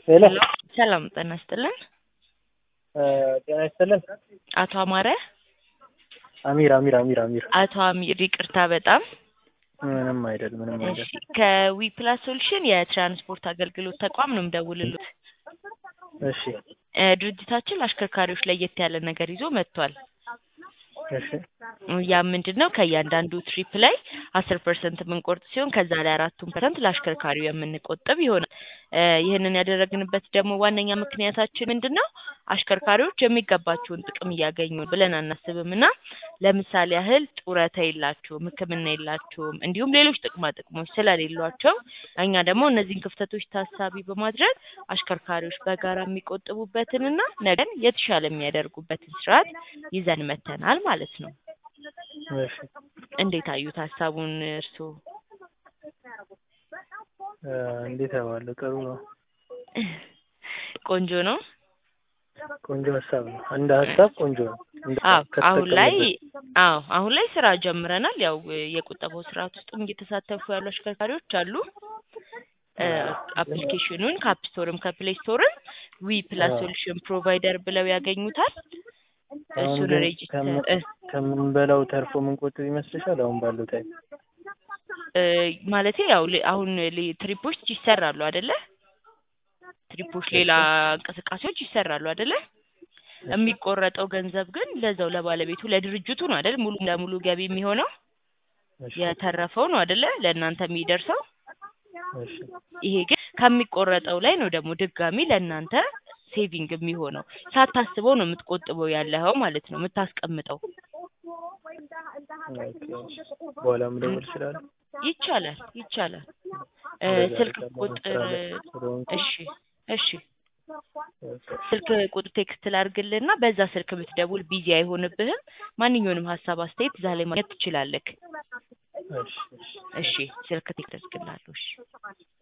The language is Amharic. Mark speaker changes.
Speaker 1: ሄሎ
Speaker 2: ሰላም ጤና ይስጥልን።
Speaker 1: ጤና ይስጥልን።
Speaker 2: አቶ አማረ
Speaker 1: አሚር አሚር አሚር አሚር
Speaker 2: አቶ አሚር ይቅርታ በጣም
Speaker 1: ምንም አይደል ምንም አይደል።
Speaker 2: እሺ ከዊ ፕላስ ሶሉሽን የትራንስፖርት አገልግሎት ተቋም ነው የምደውልሉት።
Speaker 1: እሺ
Speaker 2: እ ድርጅታችን ለአሽከርካሪዎች ለየት ያለ ነገር ይዞ መጥቷል።
Speaker 1: እሺ
Speaker 2: ያ ምንድን ነው? ከእያንዳንዱ ትሪፕ ላይ አስር ፐርሰንት የምንቆርጥ ሲሆን ከዛ ላይ አራቱን ፐርሰንት ለአሽከርካሪው የምንቆጥብ ይሆናል። እ ይህንን ያደረግንበት ደግሞ ዋነኛ ምክንያታችን ምንድን ነው? አሽከርካሪዎች የሚገባቸውን ጥቅም እያገኙ ብለን አናስብም እና ለምሳሌ ያህል ጡረታ የላቸውም፣ ሕክምና የላቸውም፣ እንዲሁም ሌሎች ጥቅማ ጥቅሞች ስለሌሏቸው እኛ ደግሞ እነዚህን ክፍተቶች ታሳቢ በማድረግ አሽከርካሪዎች በጋራ የሚቆጥቡበትንና ነገን የተሻለ የሚያደርጉበትን ስርዓት ይዘን መተናል ማለት ነው።
Speaker 1: እሺ
Speaker 2: እንዴት አዩት ሀሳቡን እርስዎ?
Speaker 1: እ እንዴት አየዋለሁ? ጥሩ ነው።
Speaker 2: ቆንጆ ነው።
Speaker 1: ቆንጆ ሀሳብ ነው። እንደ ሀሳብ ቆንጆ ነው። እንደ
Speaker 2: አዎ አሁን ላይ
Speaker 1: ከተጠቀምንበት።
Speaker 2: አዎ አሁን ላይ ስራ ጀምረናል። ያው የቁጠባው ስርዓት ውስጥም እየተሳተፉ ያሉ አሽከርካሪዎች አሉ። እ አፕሊኬሽኑን ከአፕ ስቶርም ከፕሌይ ስቶርም ዊ ፕላስ
Speaker 1: አዎ።
Speaker 2: ሶሉሽን ፕሮቫይደር ብለው ያገኙታል።
Speaker 1: አሁን
Speaker 2: እሱን
Speaker 1: ግን
Speaker 2: ሬጅስተር
Speaker 1: ከምን-
Speaker 2: እ
Speaker 1: ከምንበላው ተርፎ ምንቆጥብ ይመስልሻል? አሁን ባለው ታይም
Speaker 2: እ ማለቴ ያው ሌ- አሁን ሌ- ትሪፖች ይሰራሉ አይደለ? ትሪፖች ሌላ እንቅስቃሴዎች ይሰራሉ አይደለ? የሚቆረጠው ገንዘብ ግን ለዛው ለባለቤቱ ለድርጅቱ ነው አይደል? ሙሉ ለሙሉ ገቢ የሚሆነው
Speaker 1: እሺ
Speaker 2: የተረፈው ነው አይደለ? ለእናንተ የሚደርሰው
Speaker 1: እሺ
Speaker 2: ይሄ ግን ከሚቆረጠው ላይ ነው ደግሞ ድጋሚ ለእናንተ ሴቪንግ የሚሆነው ሳታስበው ነው የምትቆጥበው ያለኸው ማለት ነው የምታስቀምጠው።
Speaker 1: ኦኬ እሺ። በኋላ መደወል እችላለሁ?
Speaker 2: ይቻላል ይቻላል። እ
Speaker 1: እንደዛ
Speaker 2: ስልክ
Speaker 1: አደርጋለሁ።
Speaker 2: ቁጥር
Speaker 1: ስራ ላይ ስለሆንኩ።
Speaker 2: እሺ እሺ
Speaker 1: ኦኬ።
Speaker 2: ስልክ ቁጥር ቴክስት ላድርግልህና በዛ ስልክ ብትደውል ቢዚ አይሆንብህም። ማንኛውንም ሀሳብ አስተያየት እዛ ላይ ማግኘት ትችላለህ።
Speaker 1: እሺ እሺ።
Speaker 2: እሺ ስልክ ቴክስት አድርግልሃለሁ። እሺ